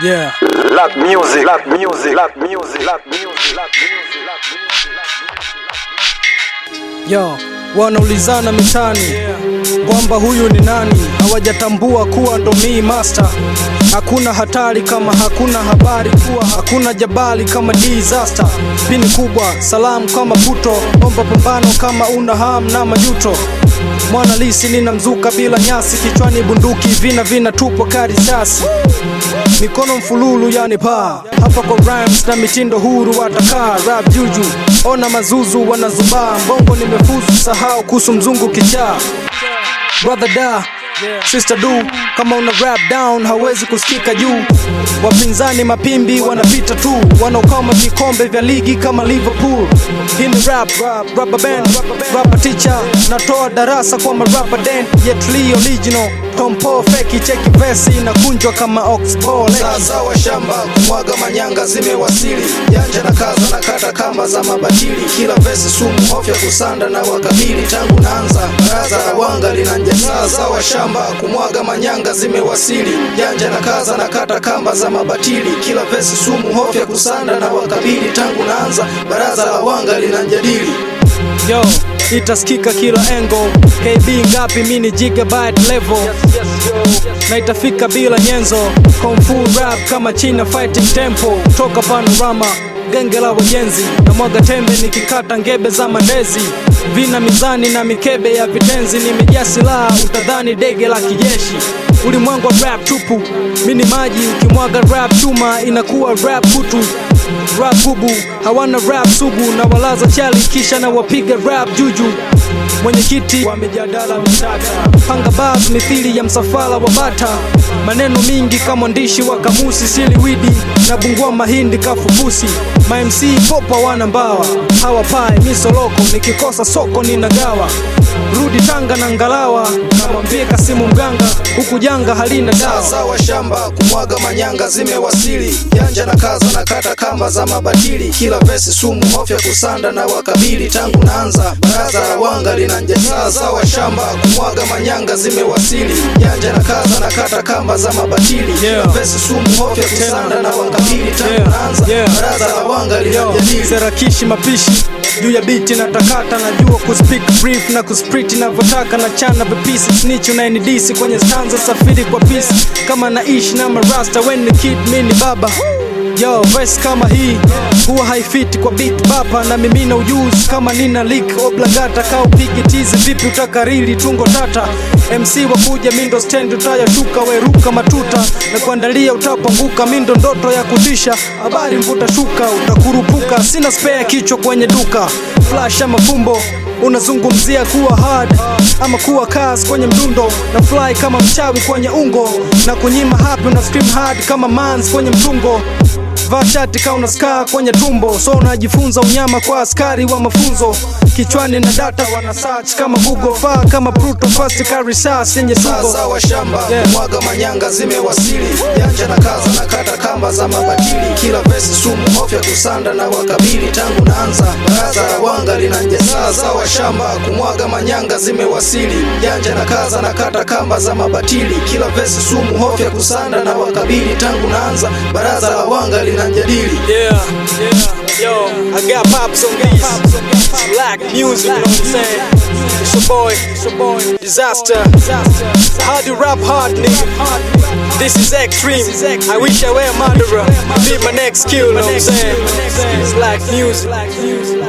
Yeah. Lap music, lap music, lap music, lap music, lap music, lap Yo, wanaulizana mitani kwamba huyu ni nani, hawajatambua kuwa ndo mi master. Hakuna hatari kama hakuna habari, kuwa hakuna jabali kama disaster. Pini kubwa, salamu kama puto, omba pambano kama una ham na majuto. Mwana lisi nina mzuka bila nyasi, kichwani bunduki vina vina tupo karisasi mikono mfululu yani paa hapa kwa rhymes na mitindo huru watakaa rap juju ona mazuzu wanazubaa mbongo nimefuzu sahau kuhusu mzungu kichaa brother da sister du kama una rap down hawezi kusikika juu wapinzani mapimbi wanapita tu wanaokama vikombe vya ligi kama liverpool hii ni rap rubber band rapper teacher natoa darasa kwa marapa den yet Lee original tompo feki cheki vesi inakunjwa kama oxball sasa wa shamba kumwaga manyanga zimewasili janja na kaza na kata kamba za mabatili kila vesi sumu hofya kusanda na wakabili tangu naanza baraza la wanga linanja sasa wa shamba kumwaga manyanga zimewasili janja na kaza na kata kamba za mabatili kila vesi sumu hofya kusanda na wakabili tangu naanza baraza la wanga linanjadili yo itasikika kila engo kb ngapi mini gigabyte level na itafika bila nyenzo Kung fu rap kama china fighting tempo toka panorama genge la wajenzi na mwaga tembe nikikata ngebe za mandezi vina mizani na mikebe ya vitenzi nimejaa silaha utadhani dege la kijeshi ulimwengu wa rap tupu mini maji ukimwaga rap chuma inakuwa rap kutu rap bubu hawana rap sugu na walaza chali kisha na wapiga rap juju mwenyekiti wa mijadala mtata panga bas mithili ya msafara wa bata maneno mingi kama mwandishi wa kamusi siliwidi na bungua mahindi kafufusi mamc popa wana mbawa hawapae misoloko nikikosa soko ninagawa rudi tanga na ngalawa namwambie kasimu mganga huku janga halina dawa sasa wa shamba kumwaga manyanga zimewasili janja na kaza na kata kamba za mabatili kila vesi sumu hofya kusanda na wakabili tangu naanza baraza la wanga linanja sasa wa shamba kumwaga manyanga zimewasili janja na kaza na kata kamba za mabatili kila Yeah. vesi sumu hofya kusanda na wakabili tangu Yeah. naanza Yeah. baraza la wanga Yo, linajadili serakishi mapishi juu ya biti na takata najua kuspeak brief na kusprit navyotaka na chana vipisi snitch unayenidisi kwenye stanza safiri kwa pisi kama naishi na marasta when the kid mini baba yo verse kama hii huwa haifiti kwa beat bapa na mimina ujuzi kama nina lik oblagata ka upige tizi vipi utakariri tungo tata mc wakuja mindo stand utayashuka weruka matuta na kuandalia utapanguka mindo ndoto ya kutisha habari mvuta shuka utakurupuka sina spare kichwa kwenye duka flash ama fumbo unazungumzia kuwa hard ama kuwa kas kwenye mdundo na fly kama mchawi kwenye ungo na kunyima happy una scream hard kama mans kwenye mtungo vaa shati ka una skaa kwenye tumbo so unajifunza unyama kwa askari wa mafunzo kichwani na data wana search kama google faa kama bruto fast ka risasi yenye sugo sasa wa shamba Yeah. mwaga manyanga zimewasili janja na kaza na kata kamba za mabatili kila vesi sumu hofya kusanda na wakabili tangu naanza baraza la wanga linanja sasa wa shamba kumwaga manyanga zimewasili janja na kaza na kata kamba za mabatili kila vesi sumu hofya kusanda na wakabili tangu naanza baraza la wanga linajadili Yeah, yeah, yo, I got pops on these. Black music, you know what I'm saying? It's your boy, it's your boy, Disaster. Hard to rap hard, nigga. This is extreme. I wish I were a murderer. Be my next kill, you know what I'm saying? It's black music.